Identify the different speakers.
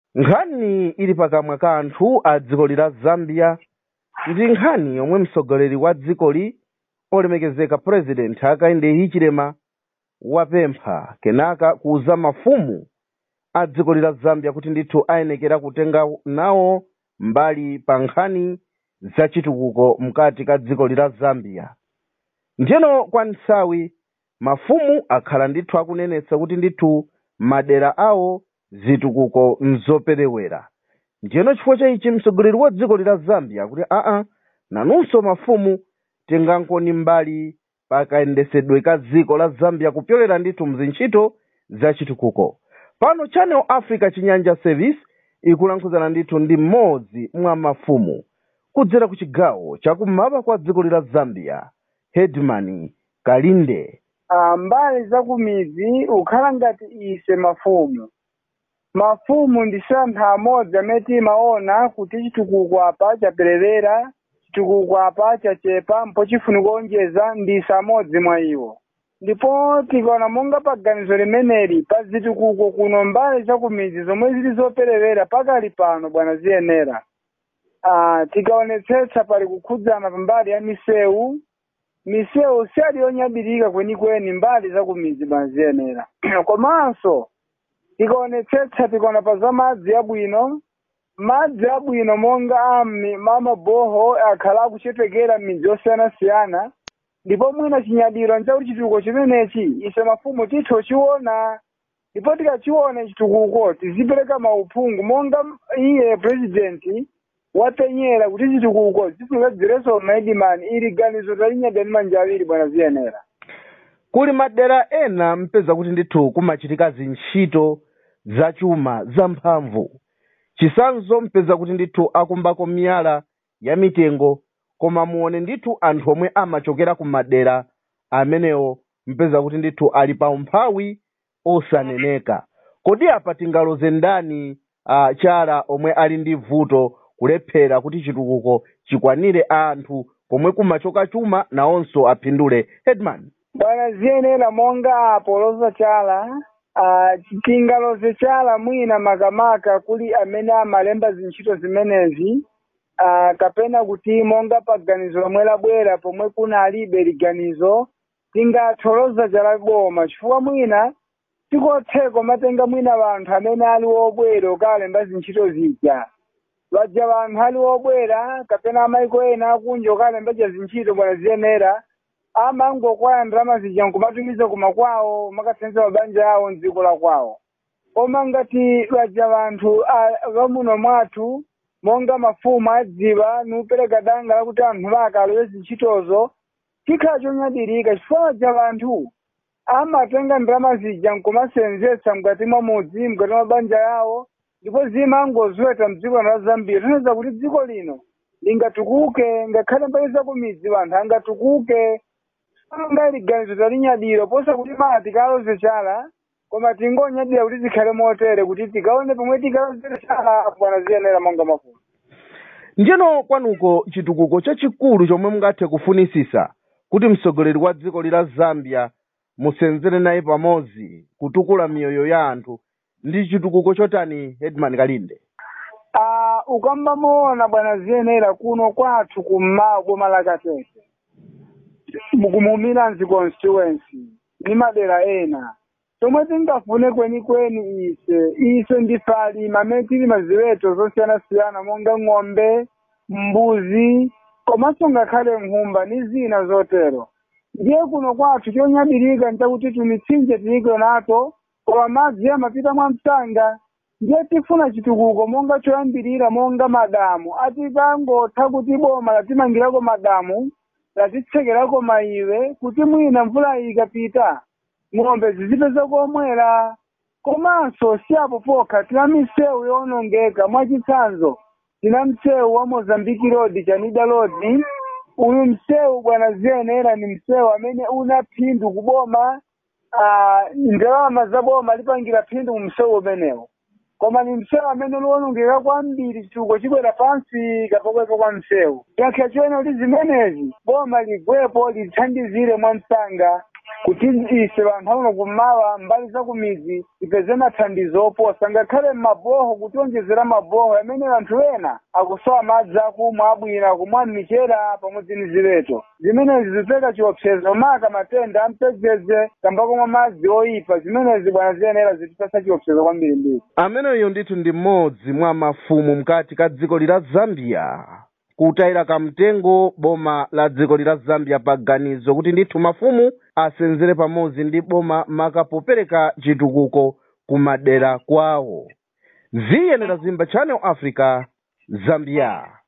Speaker 1: nkhani ili pakamwa ka anthu a dziko lila zambia ndi nkhani yomwe mtsogoleri wa dzikoli olemekezeka president hakainde hichilema wapempha kenaka kuuza mafumu a dziko lila zambia kuti ndithu ayenekera kutenga nawo mbali pa nkhani za chitukuko mkati ka dziko lila zambia ndiyeno kwa nthawi mafumu akhala ndithu akunenetsa kuti ndithu madera awo zitukuko nzoperewera ndiyeno chifukwa cha ichi mtsogoleri wa dziko lila zambia kuti aa nanunso mafumu tingankoni mbali pakayendesedwe ka dziko la zambia kupyolera ndithu mzintchito za chitukuko pano channel africa chinyanja service ikulankhuzana ndithu ndi mmodzi mwa mafumu kudzera ku chigawo chakummawa kwa dziko lila zambia headman kalinde
Speaker 2: Ah, mbali za kumidzi ukhala ngati ise mafumu mafumu ndi anthu amodzi amene timaona kuti chitukuko apa chaperewera chitukuko apa chachepa mpo chifuna kuonjeza ndi ise amodzi mwa iwo ndipo tikaona monga pa ganizo limeneli pa zitukuko kuno mbali za kumidzi zomwe zili zoperewera pakali pano bwana ziyenera ah, tikaonetsetsa pali kukhudzana pambali ya misewu misewu siyali yonyadilika kwenikweni mbali za kumidzi bwana ziyenera komanso tikaonetsetsa tikaona pa za madzi abwino madzi abwino monga ami mamaboho akhala akuchetekera m'midzi yosiyanasiyana ndipo mwina chinyadiro nchakuti chitukuko chimenechi ise mafumu titho chiona ndipo tikachiona chitukuko tizipereka mauphungu monga iye president wapenyera kuti chitukuko zifunika dzireso maidimani ili ganizo talinyadani manja awiri bwana ziyenera
Speaker 1: kuli madera ena mpeza kuti ndithu kumachitika zintchito zachuma zamphamvu chisanzo mpeza kuti ndithu akumbako miyala ya mitengo koma muone ndithu anthu omwe amachokera ku madera amenewo mpeza kuti ndithu ali pa umphawi osaneneka kodi apa tingaloze ndani uh, chala omwe ali ndi vuto kulephera kuti chitukuko chikwanire anthu komwe kumachoka chuma nawonso aphindule headman
Speaker 2: bwana ziyenera monga apo loza chala ah, tingaloze chala mwina makamaka kuli amene amalemba zintchito zimenezi ah, kapena kuti monga pa ganizo lomwe labwera pomwe kuna alibe liganizo tingatholoza chala boma chifukwa mwina tikotheko matenga mwina vanthu amene ali wobwera okalemba zintchito zija vaja vanthu ali wobwera kapena amaiko ena akunja okalemba ca zintchito bwana ziyenera amangokwaya ndalama zija nkumatumiza kuma kwawo makathandiza mabanja awo mdziko la kwawo koma ngati vaja vanthu a- vamuno mwathu monga mafumu adziwa nupereka danga lakuti anthu vakalowe zintchitozo chikhala chonyadirika chifukwa vaja vanthu amatenga ndalama zija nkumasenzetsa mkati mwa mudzi mkati mwa banja yawo ndipo zimangoziweta mdziko la zambia tanthauza kuti dziko lino lingatukuke ngakhale mbali za kumidzi vanthu angatukuke anga liganizo talinyadira posa kuti mati tikaloze chala koma tingonyadira kuti zikhale motere kuti tikaone pomwe tikalozere chala bwana ziyenera monga mafumu
Speaker 1: ndiyeno kwanuko chitukuko chachikulu chomwe mungathe kufunisisa kuti mtsogoleri wa dziko lila zambia musenzere naye pamodzi kutukula miyoyo ya anthu ndi chitukuko chotani headman kalinde
Speaker 2: Ah, ukamba muona bwana ziyenera kuno kwathu kummawa boma la katete kumumiranzi constituency ni madera ena tomwe tingafune kwenikweni ise ise ndife alima amene tilima ziweto zosiyanasiyana monga ng'ombe mbuzi komanso ngakhale nkhumba ni zina zotero ndiye kuno kwathu chonyadilika nchakuti tumitsinje tiliko nato koma madzi amapita mwa msanga ndiye tifuna chitukuko monga choyambirira monga madamu atikangotha kuti boma latimangirako madamu latitsekerako maiwe kuti mwina mvula ikapita ng'ombe zizipeza komwera komanso si apo pokha tina misewu yowonongeka mwachitsanzo tina msewu wa mozambiki road chanida road uyu msewu bwana ziyenera ni msewu amene una phindu kuboma ah, ndalama za boma lipangira phindu mu msewu umenewo koma ni msewu amene uliwonongeka kwambiri chitukuko chibwera pansi kapokwepo kwa msewu yankha chene kuti zimenezi boma ligwepo lithandizire mwa msanga kuti ise vanthu auno kummawa mbali za kumizi tipeze mathandizo oposa ngakhale m'maboho kutionjezera maboho amene anthu ena akusowa madzi akumwa abwino kumwa m'michera pamodzi ndi ziweto zimenezi zipeka chiopsezo maka matenda ampedzedze kamba komwe madzi oyipa zimenezi bwana ziyenera zitipesa chiopsezo kwambirimbiri
Speaker 1: ameneyo ndithu ndi mmodzi mwa mafumu mkati ka dziko lila zambia kutayira kamtengo boma la dziko lila zambia paganizo kuti ndithu mafumu asenzere pamodzi ndi boma maka popereka chitukuko kumadera kwawo ziyenera zimba channel africa zambia